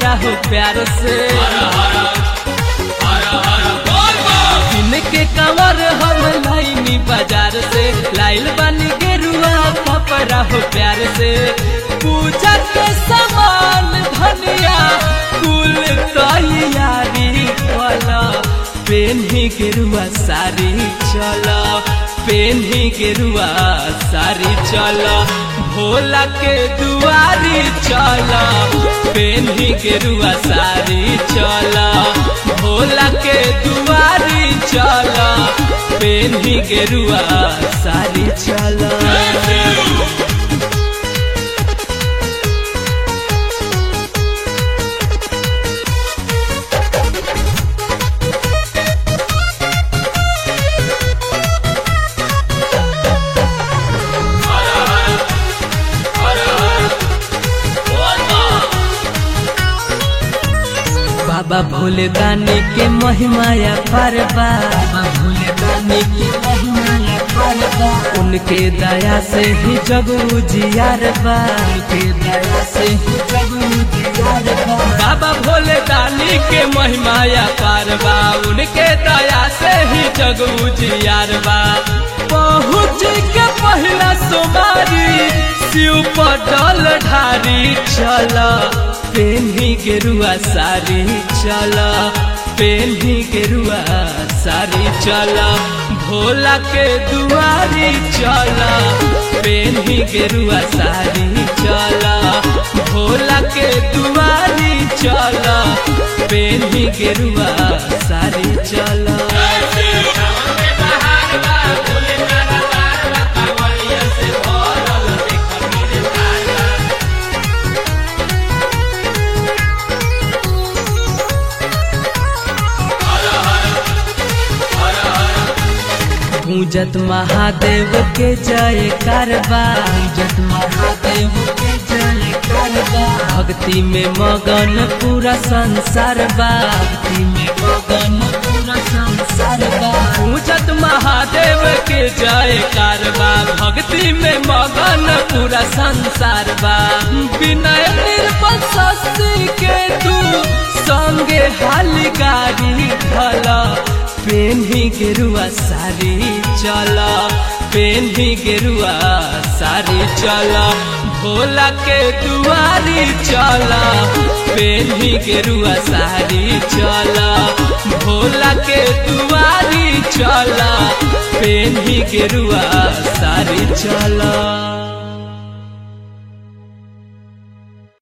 हमारा हो प्यार से इनके कंवर हम लाइनी बाजार से लाइल बनी गेरुआ कपड़ा हो प्यार से पूजा के सामान धनिया कुल तैयारी वाला पेन्ही गेरुआ सारी चला पेन्ही गेरुआ सारी चला भोला के दुआरी चला पेन्ही गेरुआ सारी चला भोला के दुआरी चला पेन्ही गेरुआ सारी चला बाबा भोले दानी के महिमाया परबा बाबा भोले दानी के महिमाया परबा उनके दया से ही जग उजियार बा उनके दया से ही जग उजियार बा बाबा भोले दानी के महिमाया परबा उनके दया से ही जग उजियार बा पहुँच के पहला सोमारी शिव पटल ढारी चला पेन्ही गेरुआ सारी चला पेन्ही गेरुआ सारी चला भोला के दुआरी चला पेन्ही गेरुआ सारी चला भोला के दुआरी चला पेन्ही गेरुआ सारी चला पूजत महादेव के जय करबा पूजत महादेव के जय करबा भक्ति में मगन पूरा संसार बा भक्ति में मगन पूरा संसार बा पूजत महादेव के जय करबा भक्ति में मगन पूरा संसार बा विनय निर्बल शशि के तू संगे हाली गाड़ी भला पेन्ही गेरुआ सारी चला पेन्ही गेरुआ सारी चला भोला के दुआरी चला पेन्ही गेरुआ सारी चला भोला के दुआरी चला पेन्ही गेरुआ सारी चला